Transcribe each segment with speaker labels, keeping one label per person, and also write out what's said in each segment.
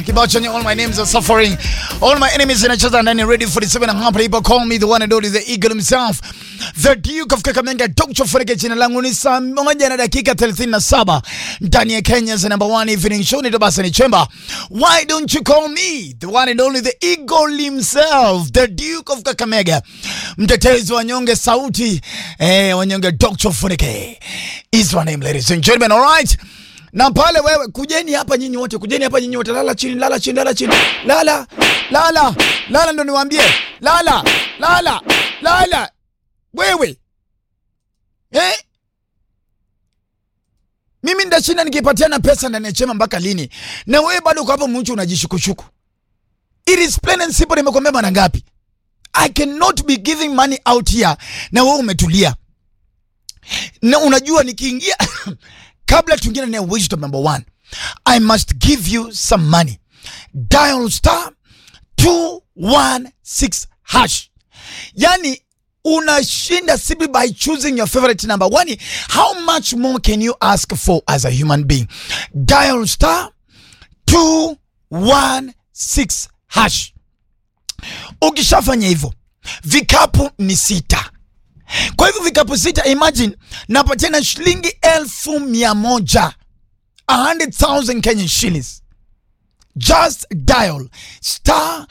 Speaker 1: Kibao chenye all my names are suffering. All my enemies inacheza ndani ready for the seven and half people call me the one and only the eagle himself. The Duke of Kakamega Dr. Funike jina langu ni saa moja na dakika 37 ndani ya Kenya's number one evening show ni basi ni chemba. Why don't you call me the one and only the eagle himself, the Duke of Kakamega. Mtetezi wa nyonge sauti eh, wanyonge Dr. Funike. Is my name ladies and gentlemen, all right? na pale wewe kujeni hapa nyinyi wote, kujeni hapa nyinyi wote, lala chini, lala chini, lala chini, lala lala lala, ndo niwaambie, lala lala lala, wewe eh? Mimi ndashinda nikipatiana pesa ndani ya chema mpaka lini? Na wewe bado uko hapo mchu unajishukushuku. It is plain and simple, nimekwambia mara ngapi? I cannot be giving money out here na wewe umetulia. Na unajua nikiingia kabla tuingie ndani ya wisdom number one, I must give you some money. Dial star 216 hash. Yani unashinda simply by choosing your favorite number. Wani, how much more can you ask for as a human being? Dial star 216 hash. Ukishafanya hivyo, vikapu ni sita. Kwa hivyo vikapu sita, imagine napatiana shilingi elfu mia moja 100,000 Kenyan shillings. Just dial star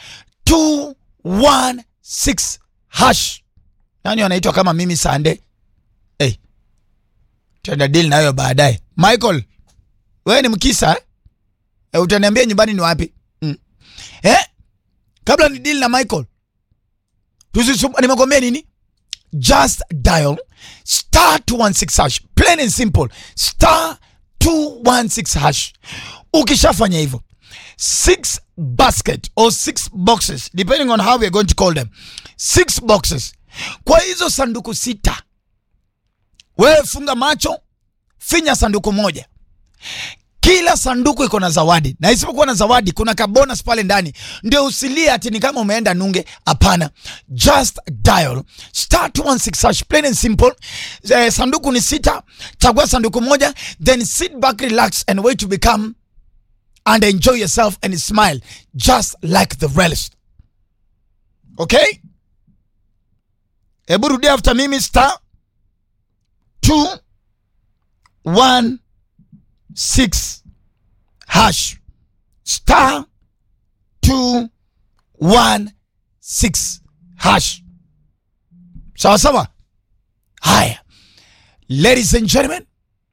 Speaker 1: 216 hash. Nani wanaitwa kama mimi Sande? Hey, tenda deal nayo baadaye. Michael, wewe ni mkisa eh? Eh, utaniambia nyumbani ni wapi? Mm. Eh? Kabla ni deal na Michael. Tusisumbu, nimekwambia nini? just dial star 216 hash plain and simple star 216 hash ukishafanya hivyo six basket or six boxes depending on how we're going to call them six boxes kwa hizo sanduku sita wewe funga macho finya sanduku moja kila sanduku iko na zawadi na isipokuwa na zawadi kuna kabonus pale ndani ndio usilie ati ni kama umeenda nunge hapana just dial star 216 hash plain and simple eh, sanduku ni sita chagua sanduku moja then sit back relax and wait to become and enjoy yourself and smile just like the rest okay hebu rudia after mimi star 2 1 6 hash star 2 1 6 hash sawa sawa haya ladies and gentlemen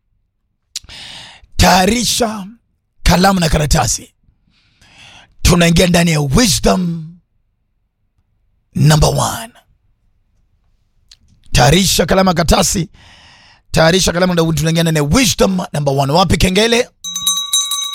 Speaker 1: tayarisha kalamu na karatasi tunaingia ndani ya wisdom number one tayarisha kalamu na karatasi tayarisha kalamu na tunaingia ndani ya wisdom number one wapi kengele